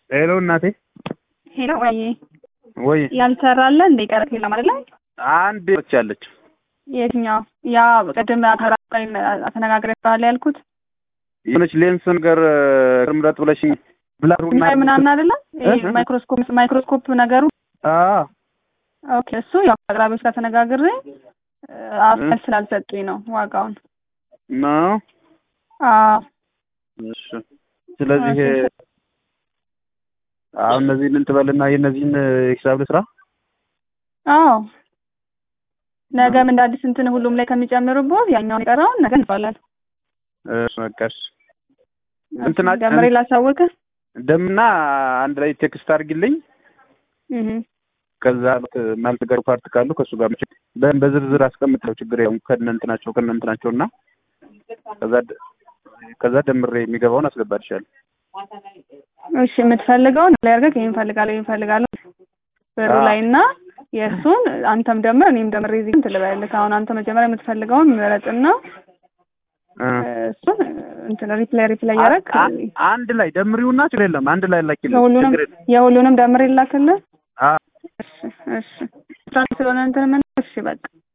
ሄሎ እናቴ ሄሎ ወይ ወይ ያልሰራለ እንደ ቀረት የለም አይደለ? አንድ ብቻለች። የትኛው ያ ቅድም አተራቃይ ተነጋግረን ያልኩት የሆነች ሌንስ ነገር ምረጥ ብለሽኝ ብላሩ ማይ ምናምን አይደለ? ማይክሮስኮፕ ማይክሮስኮፕ ነገሩ አዎ ኦኬ። እሱ ያው አቅራቢዎች ጋር ተነጋግሬ አፍል ስላልሰጡኝ ነው ዋጋውን። ነው አዎ እሺ። ስለዚህ አሁን እነዚህን እንትበልና የእነዚህን ሂሳብ ልስራ። አዎ ነገም እንደ አዲስ እንትን ሁሉም ላይ ከሚጨምሩበት ያኛውን የቀረውን ነገ እንባላለን። እሺ በቃሽ። እንትና ደምሬ ላሳውቅህ። ደምና አንድ ላይ ቴክስት አድርጊልኝ። እህ ከዛ ማልተገሩ ፓርት ካሉ ከእሱ ጋር በ- በዝርዝር አስቀምጠው ችግር ያው ከነ እንትናቸው ከነ እንትናቸው እና ከዛ ደ- ከዛ ደምሬ የሚገባውን አስገባልሻለሁ። እሺ የምትፈልገውን ላይ አድርገህ ይሄን እፈልጋለሁ ይሄን እፈልጋለሁ ብሩ አዎ። ላይ እና የእሱን አንተም ደምር እኔም ደምሬ እዚህ እንትን ልበልልህ። አሁን አንተ መጀመሪያ የምትፈልገውን ምረጥና እ እሱን እንትን ሪፕላይ ሪፕላይ ያደረግ አ- አንድ ላይ ደምሪውና ችግር የለም አንድ ላይ ላኪልኝ። የሁሉንም ችግር የለም። የሁሉንም ደምሬ ላክልህ። አ እሺ እሺ ስለሆነ እንትን ምን እሺ በቃ